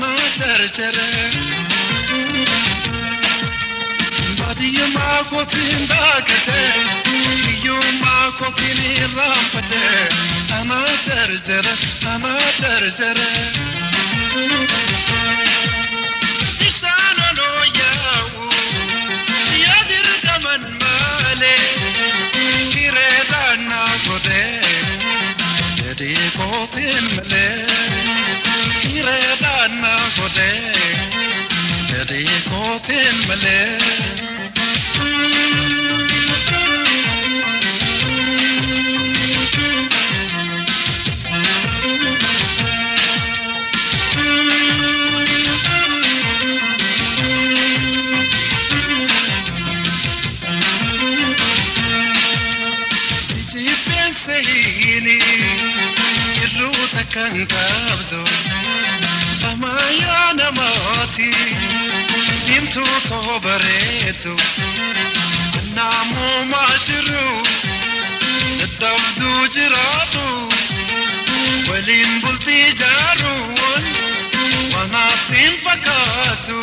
anaa jarjare. Baadiyyummaa kootiin daakadhe hiyyummaa kootiin irraanfadhe anaa jarjare anaa jarjare. Isaan oloo yaa'u yaadirgaman malee hireedhaan naa godhee jedhee kootiin malee hireedhaan naa godhee jedhee kootiin malee. Sijibbeenseeni irruuta kan qabdu Famayyaa namaati diimtuu too bareedu Annaamumaa jiru dadhabduu jiraatu waliin bultii ijaaruun wanaaf hin fakkaatu.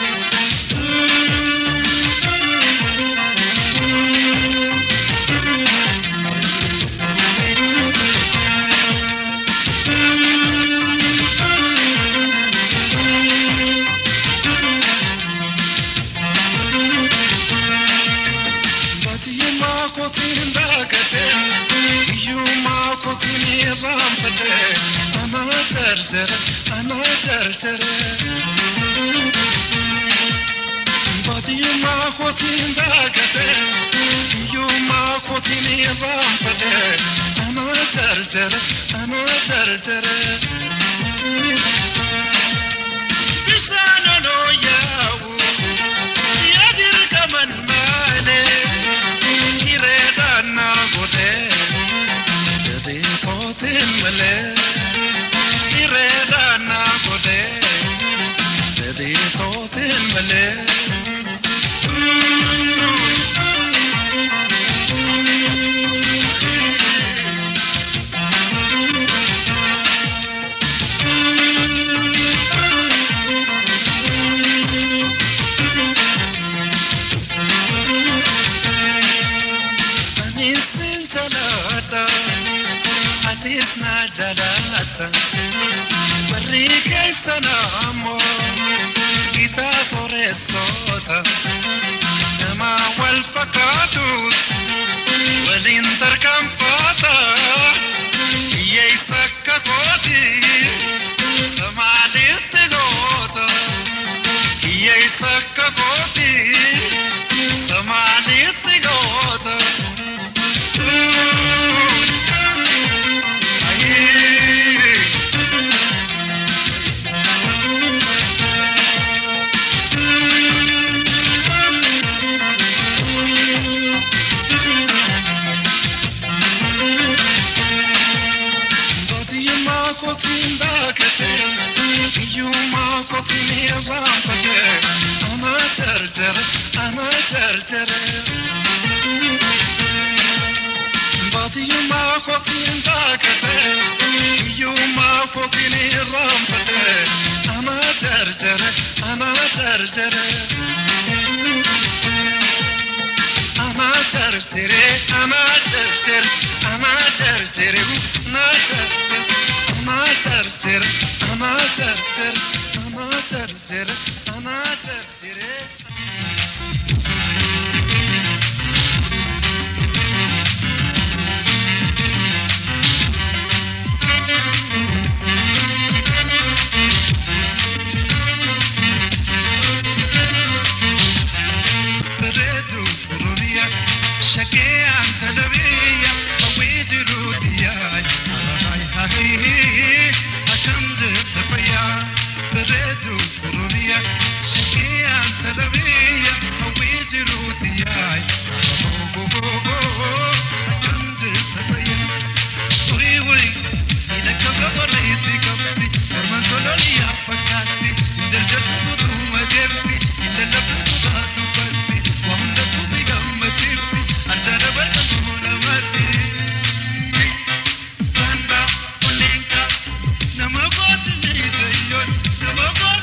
Baadiyyummaa kootiin daakadhe hiyyummaa kootiin irraanfadhe anaa jarjare anaa jarjare. Baadiyyummaa kootiin daakadhe hiyyummaa kootiin irraanfadhe anaa jarjare anaa jarjare. Bishaan oloo yaa'u yaadirgaman malee hireedhaan naa godhee jedhee tootiin malee hireedhaan naa godhee jedhee tootiin malee. Anis sin jalaadha atis na jalaata warri keessan ammoo gitaa sooressoota nama wal fakkaatuut waliin tarkaanfaata hiyyeessa akka kooti samaalitti goota hiyyeessa akka kooti samaalitti goota. Baadiyyummaa kootiin daakadhe hiyyummaa kootiin irraanfadhe anaa jarjare anaa jarjare. Baadiyyummaa kootiin daakadhe hiyyummaa kootiin irraanfadhe anaa jarjare anaa jarjare. Anaa jarjare anaa jarjare anaa jarjare anaa jarjare anaa jarjare anaa jarjare anaa jarjare anaa jarjare. Bareedu Oromiyaa shaggee antala biyya hawwii jiruuti yaay akkam jirta fayyaa bareedu Oromiyaa shaggee antala biyya hawwii jiruuti yaay akkam jirta fayyaa urii urii miidhagina bareetti qabdi morma tololiyaa fakkaatti jarjarri sutuma jirti jallabni sutaatu balfi waa hundatu si gammachiifti arjaana barqatu namatti. Randa, Olenka, nama gooti miidhayyoon, nama gooti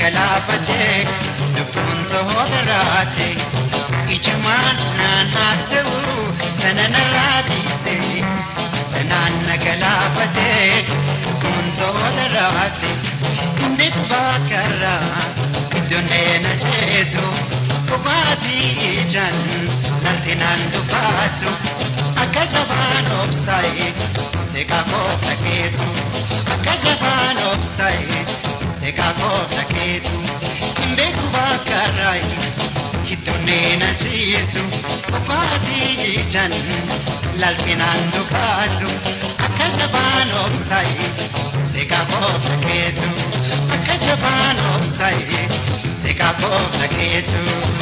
galaafatee lubbuun to'oota raate ijumaan naan haasa'u sana narraa dhiise sanaan na galaafatee lubbuun to'oota raate inni bakkarraa iddoon deena ceetu dhugaatii ijaan naltinaan dubbaatu akka jabaan obsaa'e seeqaa koo dhageetu akka jabaan obsaa'e seeqaa koo dhageetu hin beeku bakkarraa iddoon deena ceetu dhugaatii ijaan naltinaan dubbaatu akka jabaan obsaa'e seeqaa koo dhageetu akka jabaan obsaa'e seeqaa koo dhageetu.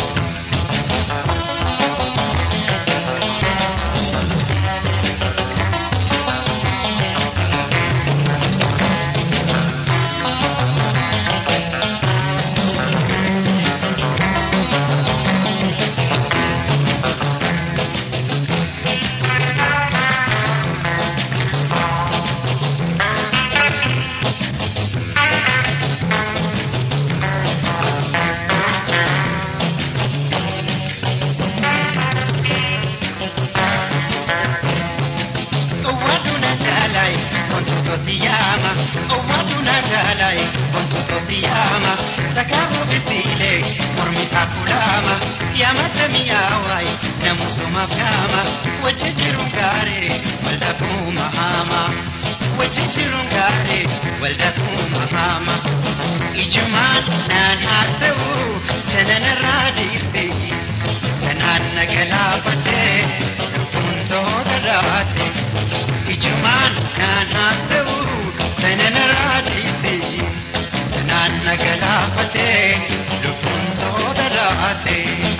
Owwaduna jaalai wantoota siyaama owwaduna jaalai wantoota siyaama takaabu bisiilee mormi taakulaama yaamata miyaawai namusumaaf gaama wajji jiruun gaarii waldhabuu mahaama wajji jiruun gaarii waldhabuu mahaama ijumaan naan haasa'u tananarraa dhiise tanaan na galaafatee lubbuun to'oota raate ijumaan naan haasa'u tananarraa dhiise tanaan na galaafatee lubbuun to'oota raate.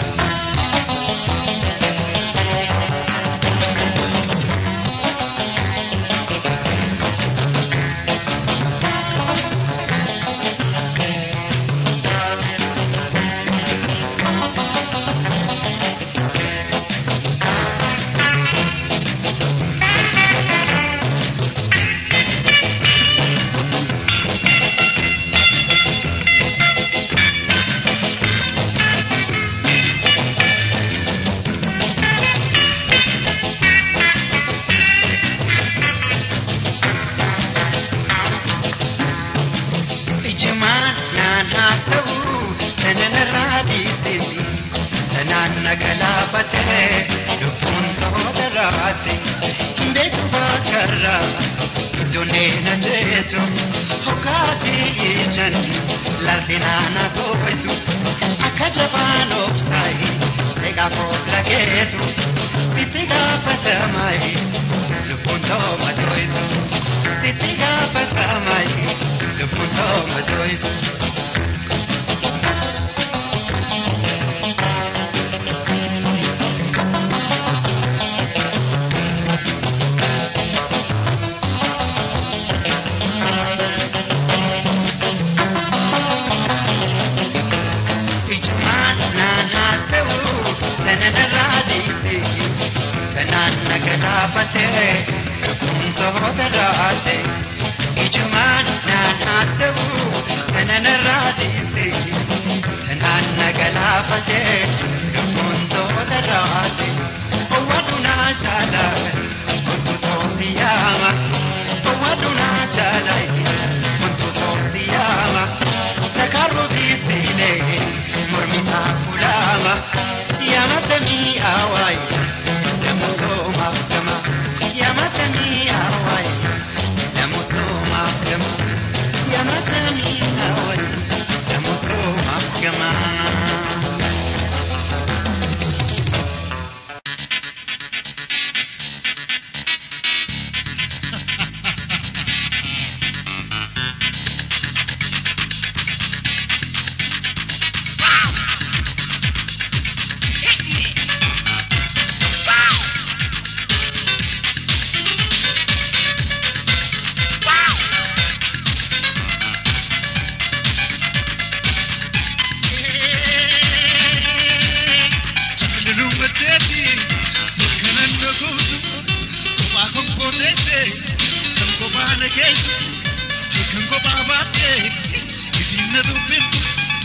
Ijumaan naan haasa'u tananarraa dhiise tanaan na galaafatee lubbuun to'oota raate hin beeku bakkarraa iddoon deena jeetu hoggaatii ijaan laaltinaan asoofitu akka jabaan obsaayi seeqaa koof lageetu sitti gaafatamayi lubbuun tooma to'itu sitti gaafatamayi lubbuun tooma to'itu. Ijumaan naan haasa'u tananarraa dhiise tanaan na galaafatee lubbuun to'oota raate. Ijumaan naan haasa'u tananarraa dhiise tanaan na galaafatee lubbuun to'oota raate. Owwadu naa jaala kuntu toosi yaama owwadu naa jaala kuntu toosi yaama takarru biisilee mormi taakulaama yaamata mi'aawaayi namusoomaaf gama yaamata mi'aawaayi namusoomaaf gama yaamata mi'aawaayi namusoomaaf gama. Kan kophaa baatee ittiin na dubbiftu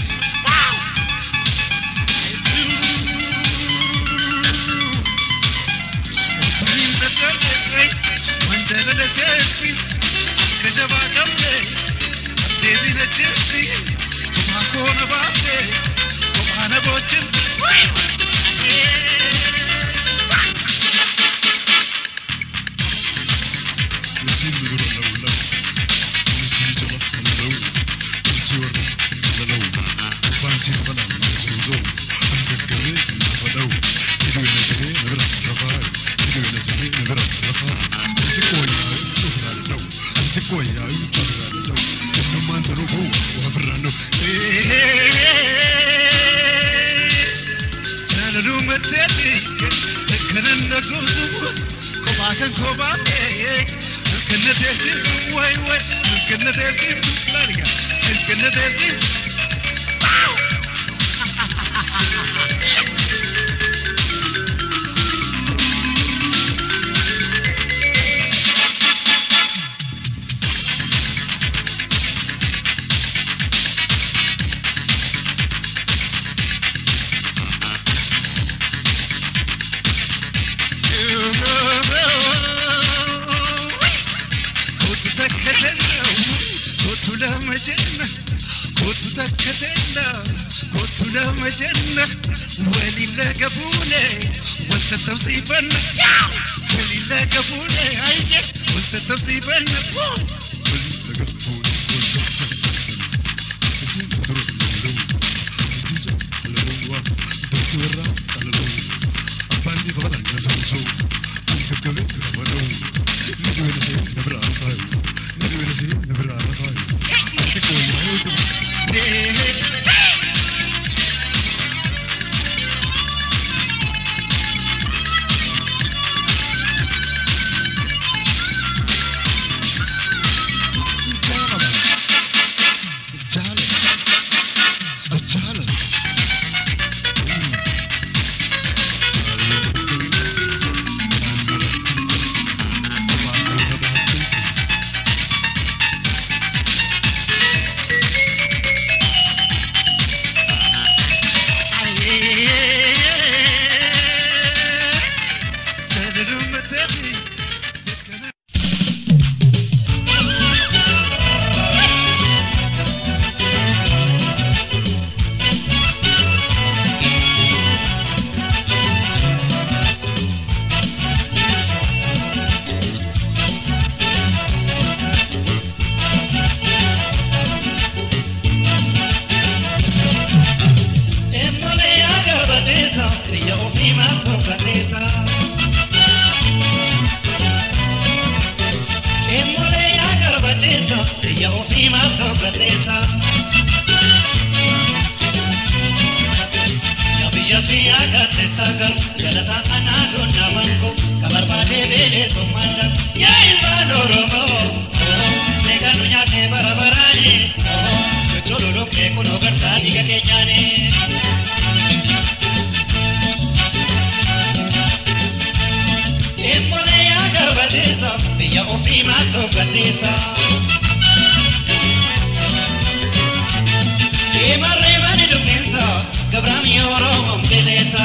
Manjala jetti, kajaba kamne, devi na jetti, kuma kona baate, kuma na bochin. Nasiin dura lawlaw, nisii jala lalaw, nisii warra lalaw, faansiin balaan nasuuzoo, hangaggabee nafadhaw, hidhuuna siree nabira rafaa, hidhuuna siree nabira rafaa, anti kooyyaa cufraa lalaw, anti kooyyaa cufraa lalaw, ennummaan sanuu koo waafirraan dhaw. Jaalaluu maddeetti, kanan dhaguutu, kophaa kan kophaa'e, kanna teessi, wayi wayi, kanna teessi, laaliga, kanna teessi. Kootu takka jenna, kootu lama jenna, kootu takka jenna, kootu lama jenna, waliin laga fuune, wanta tamsiifanna, waliin laga fuune, ayye, wanta tamsiifanna. Waliin laga fuune, wal gamsaa Nasiin dura lalaw, nisii jala lalaw waa, darsi warraa lalaw, abbaan bifa balaan nasuuzoo, hangaggabee nafadhaw, hidhuuna siree nabira rafaa, hidhuuna siree nabira rafaa, anti kooyyaa cufraa Jaalaluu maddeetti, kanan Emmole agarbacheesa, biyya ofii maatoo gateessa. Emmole agarbacheesa, biyya ofii maatoo gateessa. Yaa biyya fi agateessa garu, jalataa anaa doonna mango, ka barbaadee beelee sommaadha. Yaa ilmaan Oromoo, meeqa nu nyaatee bara baraani, jechololoo kee kunoo gartaa dhiiga keenyaani. Emmole agarbacheesa, biyya ofii maatoo gateessa. Deemarree mani dubbinsa, gabraamii Oromoon beleessa.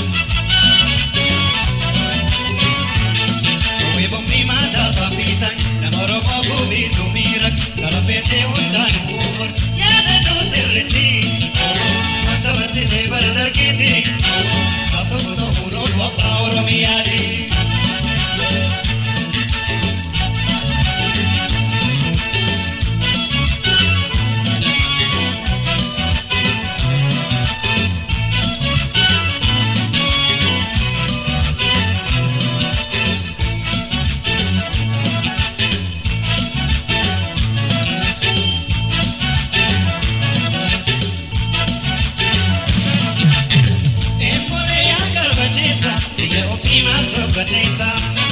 Kowwee bombii maataa faafiisan, nama Oromoo gubiitu miira, kalafeetee hundaan uumur, yaadannoo sirriitti. Wanta barsiisee bara dargiiti, kaaftuu kutuu fuudhuun wabaa Oromiyaati. Emmole agarbacheesa, biyya ofii maatoo gateessa.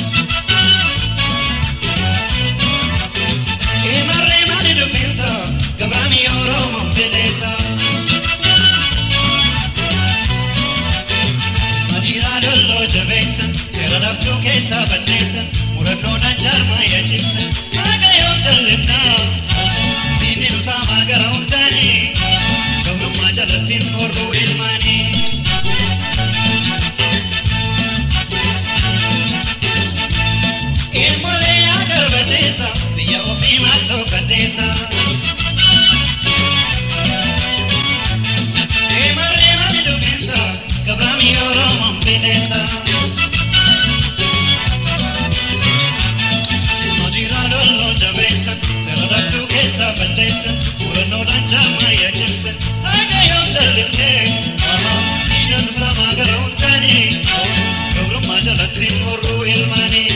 Deemarree mani dubbinsa, gabraamii Oromoon beleessa. Madiiraa dolloo jabeessan, seera laftuu keessaa balleessan, murannoodhaan jaarmaa yaa cimsan, maaqa yoo jallimnaa, diinni nu saamaa gara hundaanii. keessa. Deema deema midhuginsa gabraami oromoon bineensa. Madiraa lolloo jabeessa seeralachuu keessa balleessa murannoodhaan jaamaa yaachisa haga yoo jalliftee dhiiga nusamaa gara hundaanii gabrummaa jalatti horruu ilmaanii.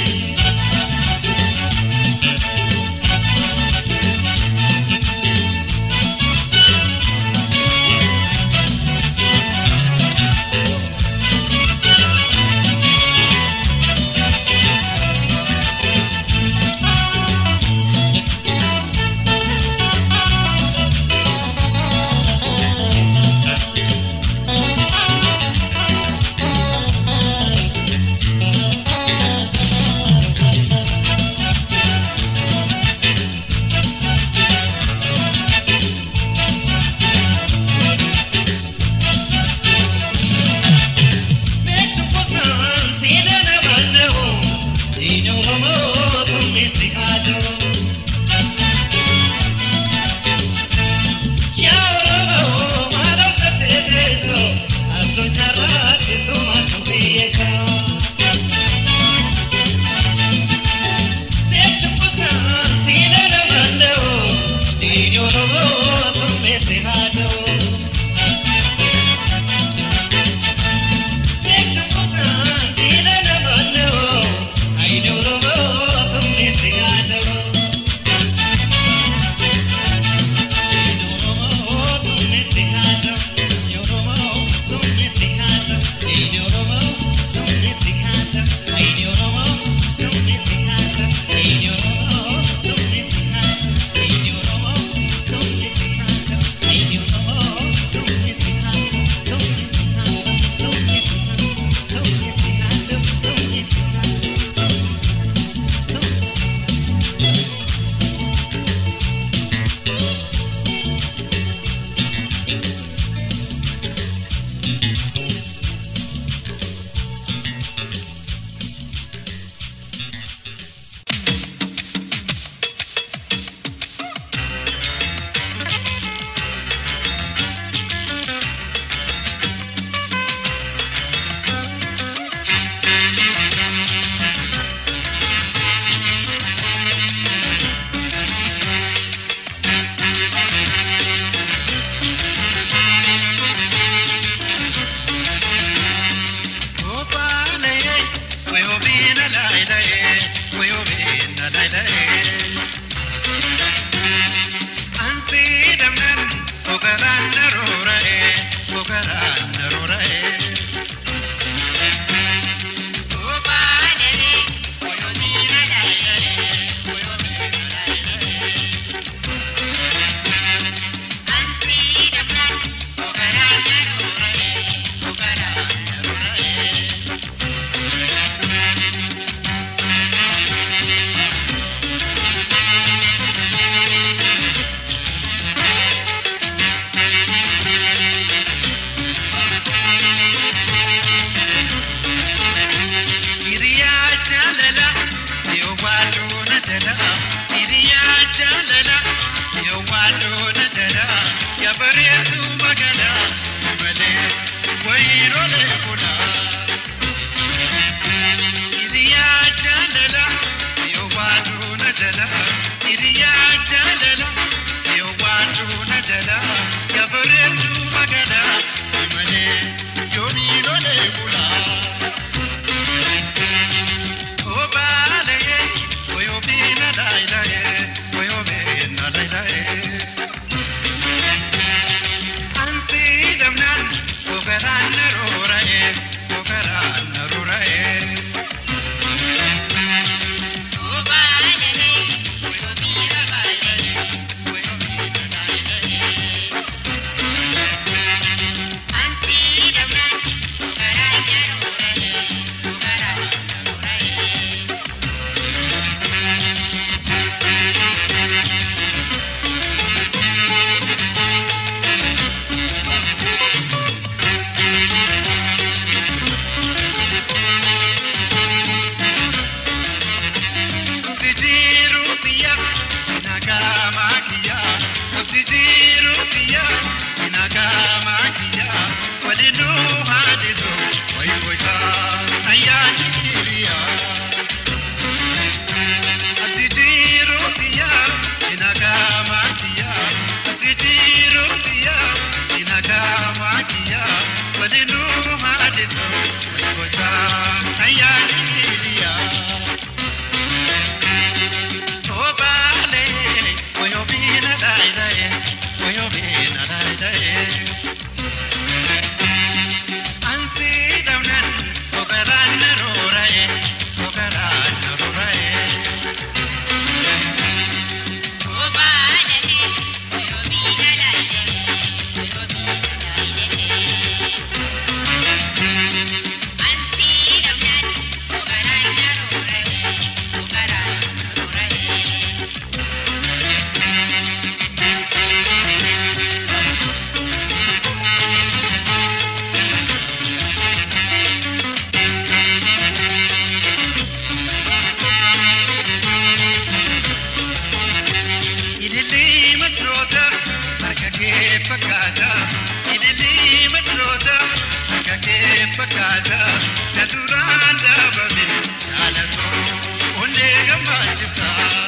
gammachiifta.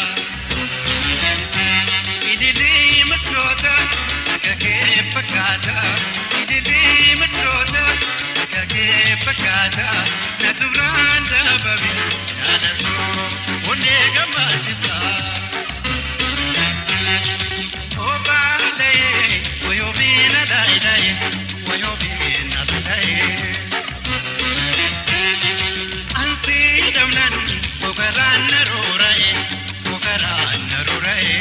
Ililii masnoota akka kee fakkaata. Ililii masnoota akka kee fakkaata. Na tubraan dhaabame jaalatu onnee gammachiifta. Obaalaye wayoobina laayilaye wayoobina laayilaye. Ansi damnan gogaraan naroora'e gogaraan naroora'e.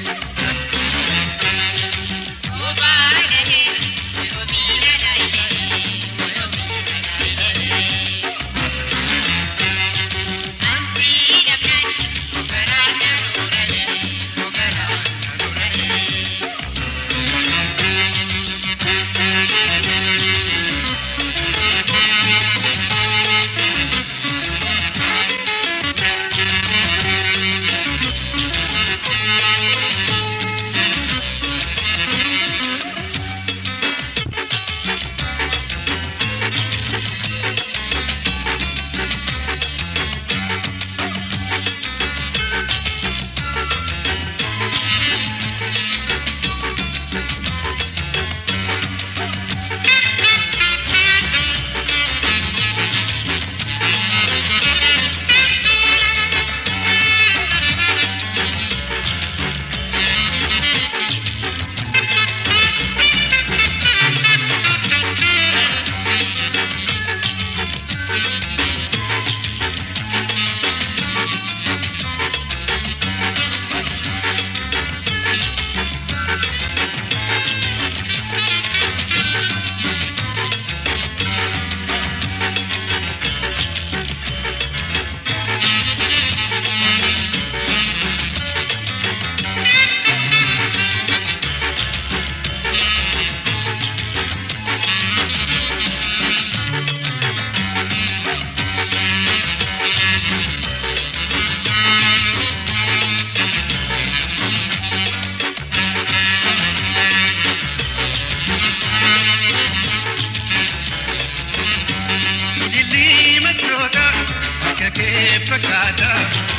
Ililii masnoota akka kee fakkaata.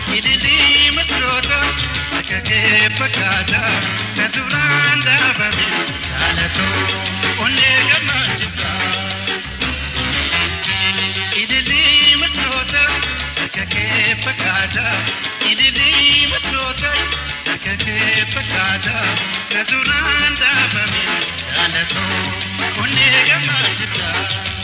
Ililii masnoota akka kee fakkaata. Na tubraan dhaabame jaalatu onnee gammachiifta. Ililii masnoota akka kee fakkaata. Ililii masnoota akka kee fakkaata. Na tubraan dhaabame jaalatu onnee gammachiifta.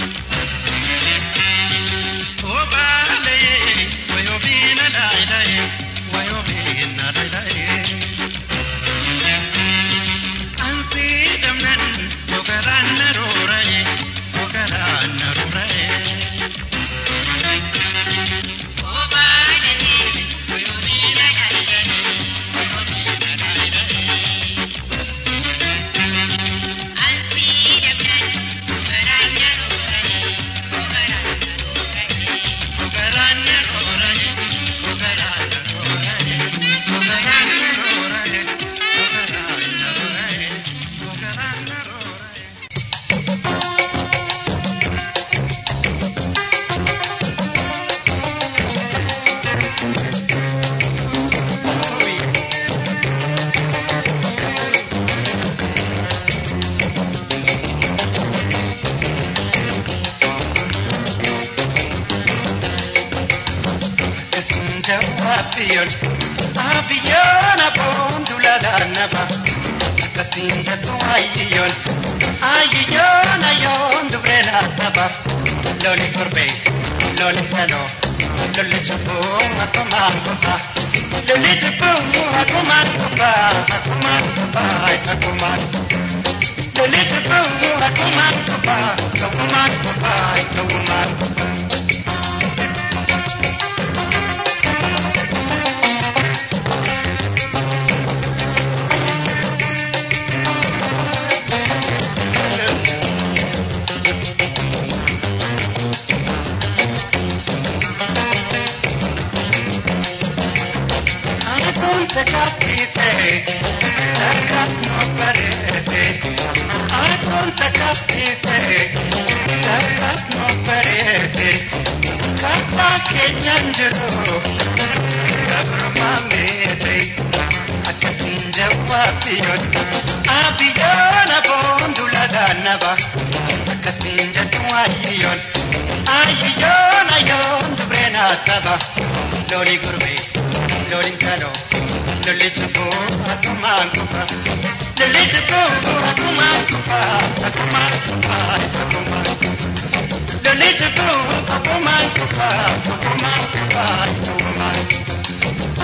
Obaalaye wayoobina laayilaye wayoobina laayilaye. Ansi damnan gogaraan naroora'e gogaraan naroora'e. Gogaraan naroora'e gogaraan naroora'e gogaraan naroora'e gogaraan naroora'e gogaraan naroora'e. Abiyyoon abiyyoon aboon duladhaan naba akkasiin jettu ayiyyoon ayiyyoon ayyoon dubree laataba loli korbee loli faloo loli cubbuu akkumaan kubbaa loli cubbuu akkumaan kubbaa akkumaan kubbaa akkumaan loli cubbuu akkumaan kubbaa akkumaan kubbaa akkumaan kubbaa. Apunte castite, sacas no parete. Apunte castite, sacas no parete. Kata ke nyanjero, gabrumameete akkasiin jawaabbiyoon abiyyoon aboon duladaannaba akkasiin jedhu ayyiyoon ayyiyoon ayyoon dubreen haasaba lolii gurbee loliin kaloo lolli cubbuu akkumaan kufa lolli cubbuu akkumaan kufa akkumaan kufa akkumaan kufa lolli cubbuu akkumaan kufa akkumaan kufa akkumaan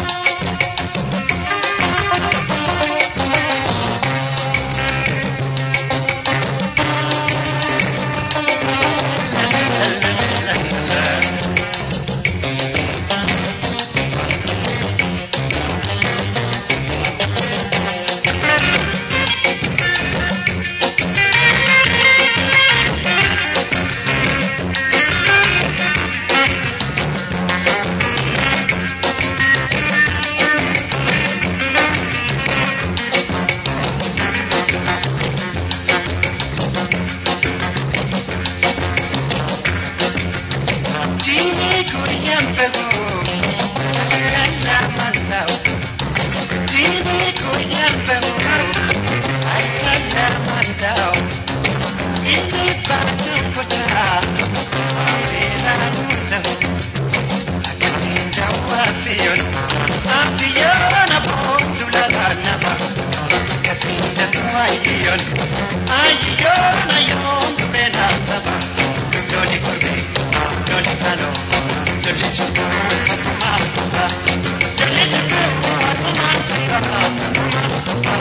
Jini kuriyan behu, akalla mantau. Jini kuriyan behu, akalla mantau. Ini batu kusa, bela nundau. Akasin jawab pion, apion abon dulagan nama. Akasin jatuh ayon, ayon ayon bena sabah. Loli kurbe, loli talo, loli chupu, akuma akuma. Loli chupu, akuma akuma, akuma akuma,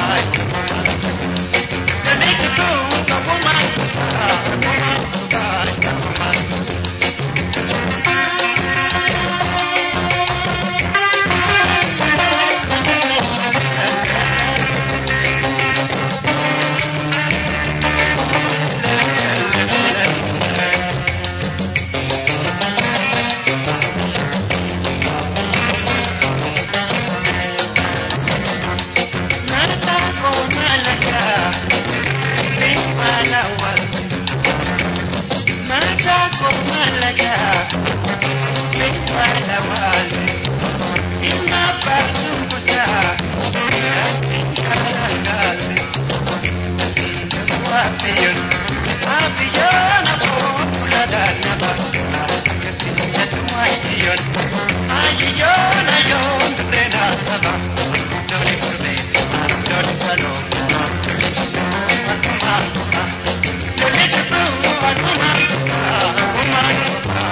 Loli chupu, akuma akuma, akuma akuma, akuma. Nata ko malaga, di malawal. Nata ko malaga, di malawal. Inapasok ko sa ating kalangal. Kasing wapiyon, wapiyon ako tuladan na ba? Kasing jatuhay iyon, ayiyon ayon na sabang. Dole kurbe, dole talo, dole chupu, akuma akuma. Dole chupu, akuma akuma, akuma akuma.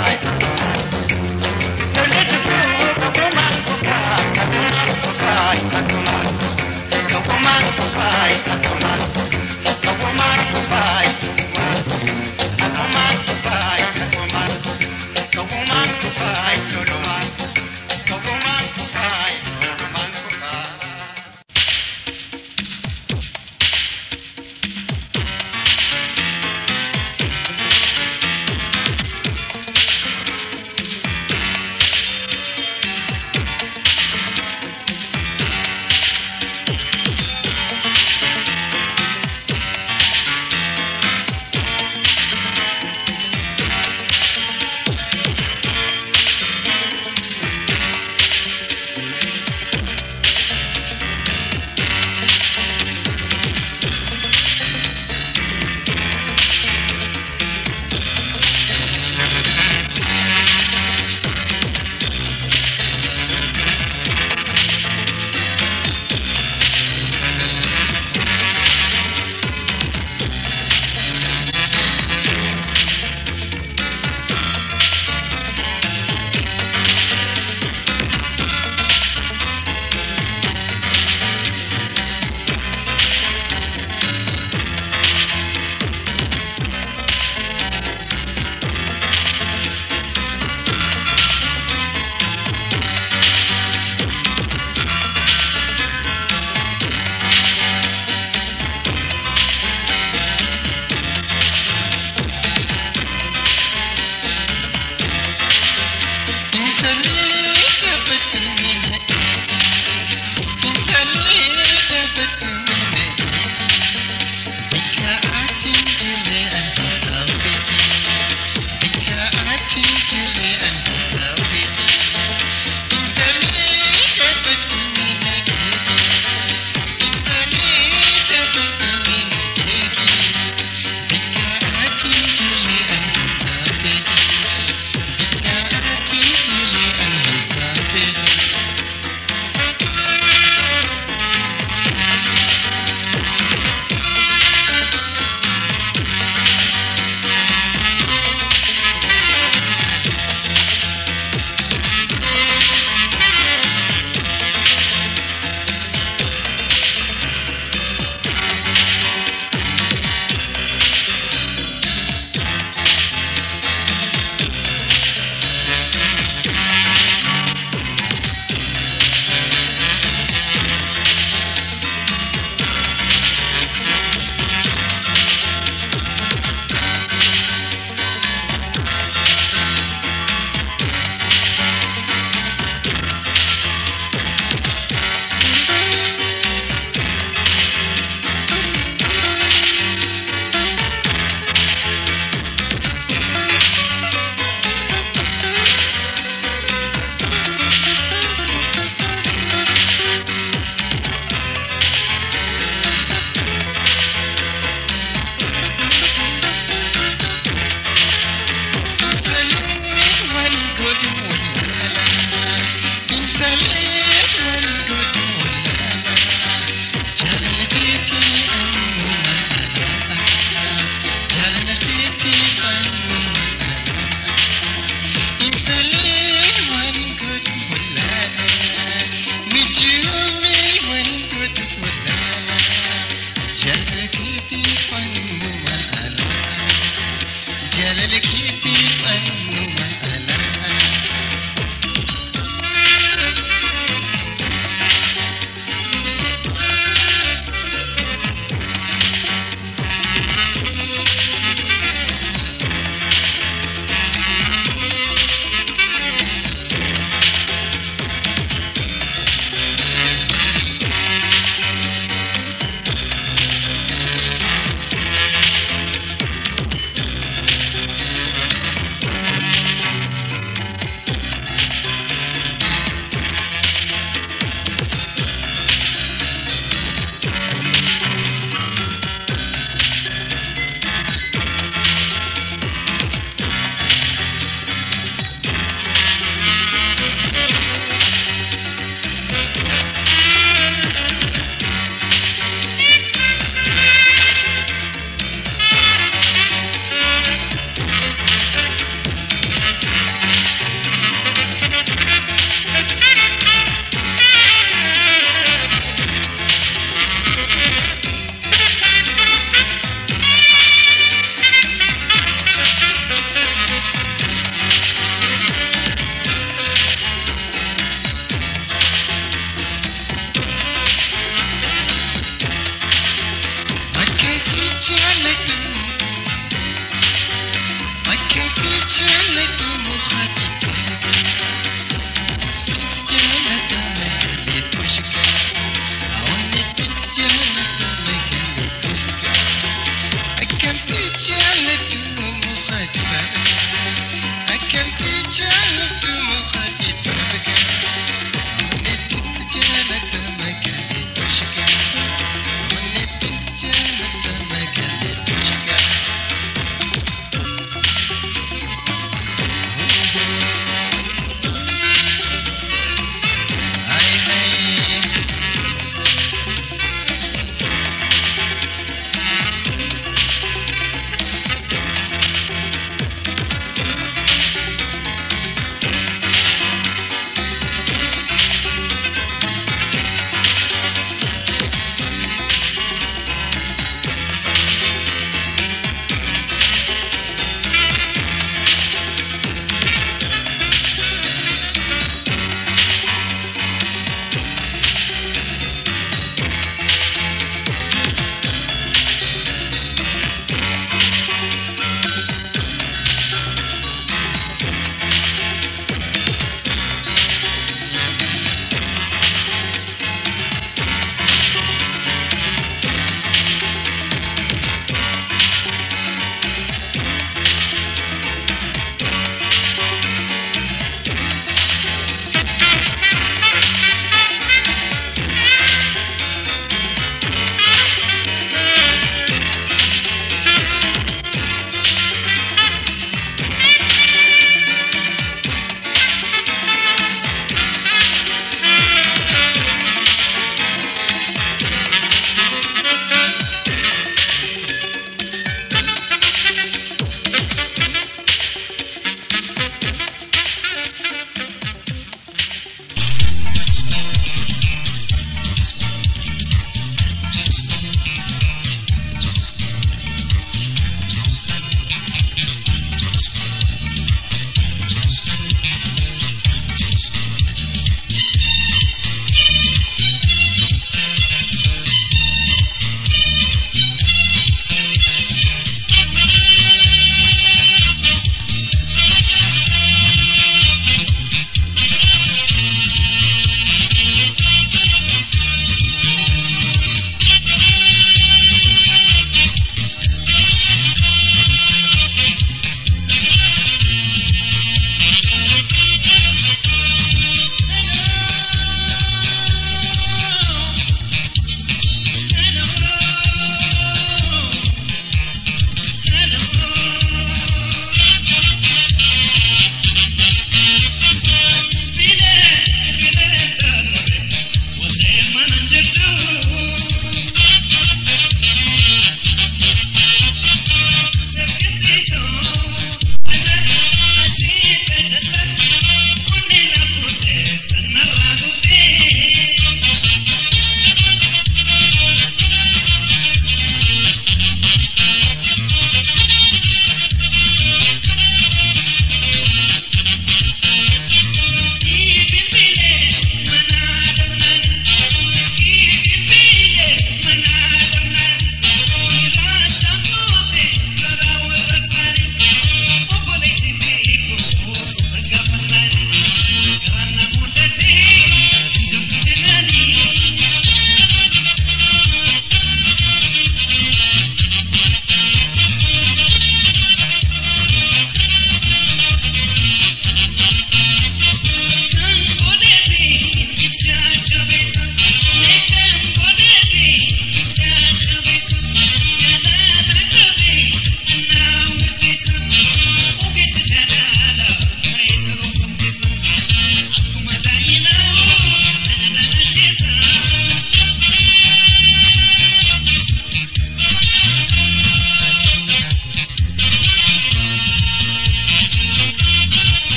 Dole chupu, akuma akuma, akuma akuma, akuma. Akuma akuma, akuma. Akuma akuma, akuma. Akuma akuma, akuma. Akuma akuma, akuma. Akuma akuma, akuma. Intalli